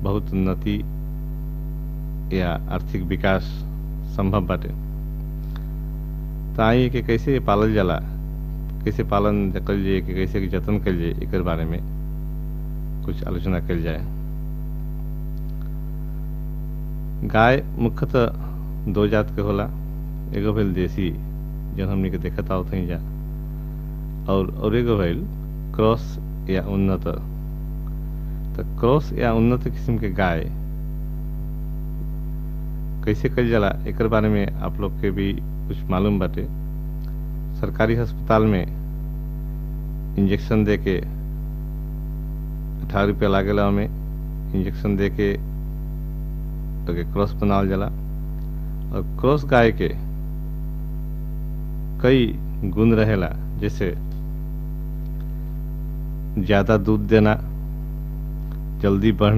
बहुत उन्नति या आर्थिक विकास संभव बाटे तो आई कि कैसे पालल जाला कैसे पालन कल जाए कि कैसे जतन कल जाए एक बारे में कुछ आलोचना कल जाए गाय मुख्यतः दो जात के होला एगो भइल देसी जौन हमनी के देखत आवत हई जा और और एगो भइल क्रॉस या उन्नत तो क्रॉस या उन्नत किस्म के गाय कैसे कल जाला एक बारे में आप लोग के भी कुछ मालूम बाटे सरकारी अस्पताल में इंजेक्शन दे के अठारह रुपया लागेला में इंजेक्शन दे के तो के क्रॉस बनावल जाला और क्रॉस गाय के कई गुण रहेला जैसे ज्यादा दूध देना जल्दी बढ़ना